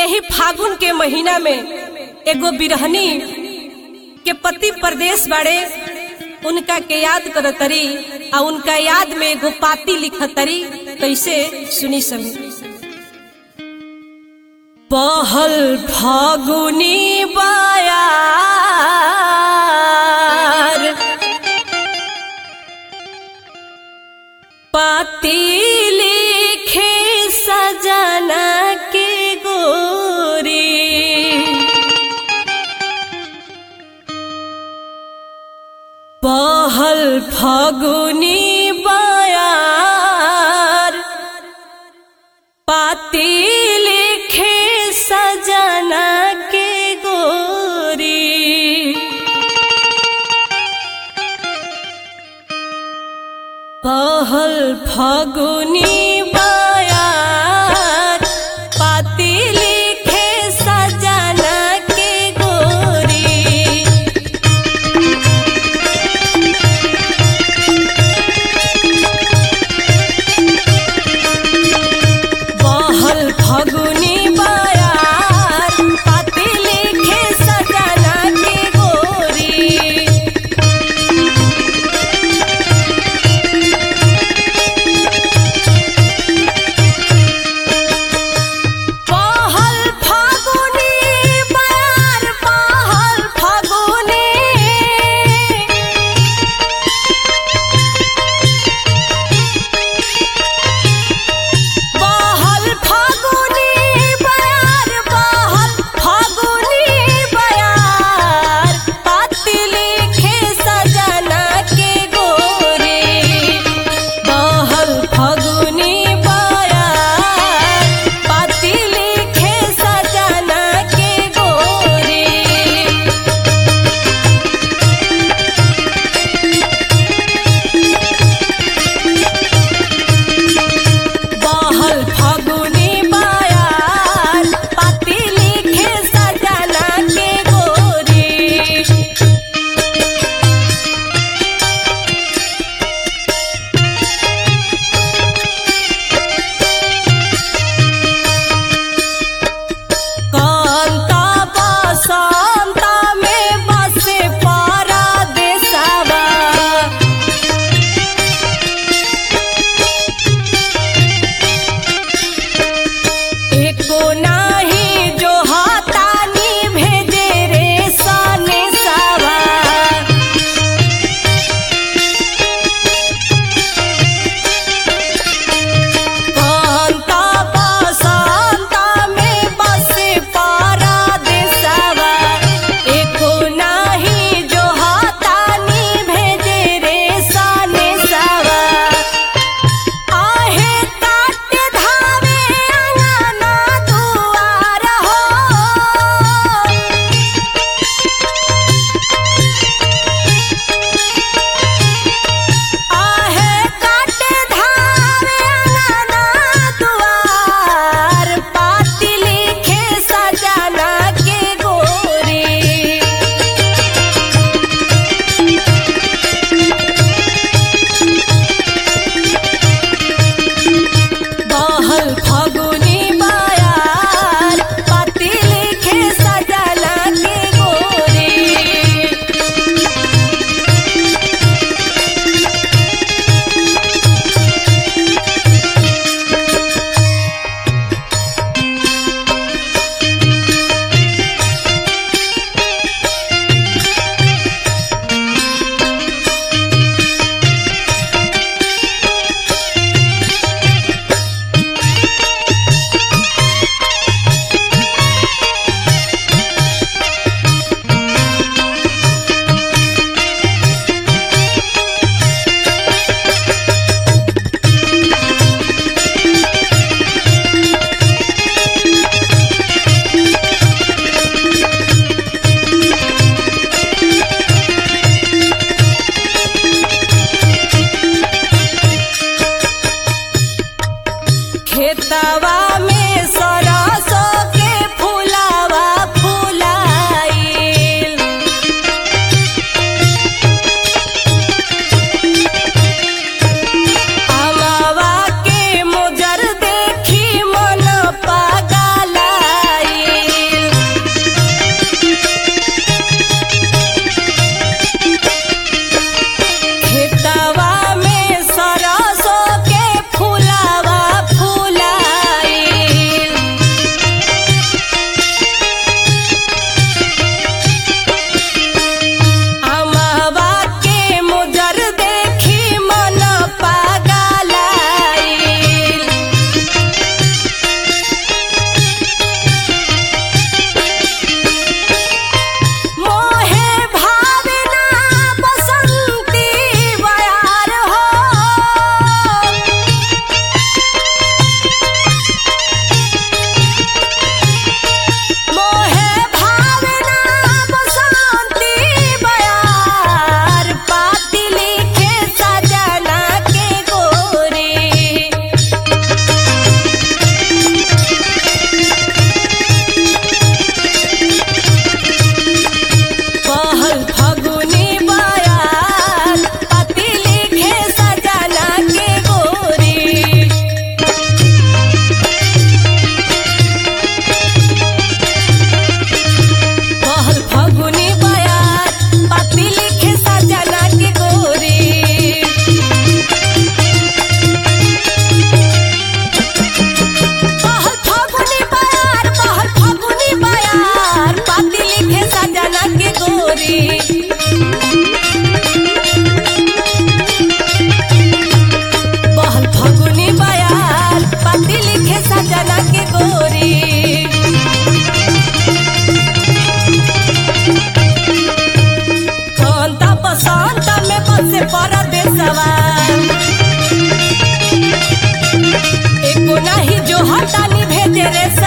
यही फागुन के महीना में एगो बिरहनी के पति परदेश बाड़े उनका के याद करतरी आ उनका याद में एगो पाती लिखतरी कैसे सुनी समी पहल फागुनी बायार पाती लिखे सजना के गोरी पहल फागुनी बायार पाती लिखे सजना के गोरी पहल फागुनी बायार पाती लिखे सजना के गोरी बहल फगुनी बायार पाती लिखे सजना के गोरी बहल फागुनी बायार बहल फागुनी बहल फागुनी बयार बहल फागुनी बयार पाती लिखे सजना के गोरी बहल फागुनी बयार पाती लिखे सजना के गोरी बहल फागुनी बायार पाती लिखे सजना के गोरी कांता बसंता में बसे पारा देसावा एको नाही जो हातानी भेजे रे सने सावा कांता बसंता में बसे पारा देसावा एको नाही जो हातानी भेजे रे सने सावा आहे काट धावे अंगना दुआर हो आहे काट धावे अंगना दुआर पाती लिखे सजना के गोरी बहल फागुनी बायार पाती लिखे सजना के गोरी खेतवा में सरसों के फुलावा फुलाइल अमवा के मुजर देखी मन पागलाई से परदेसवा एको नाही जो हटानी भेजे रे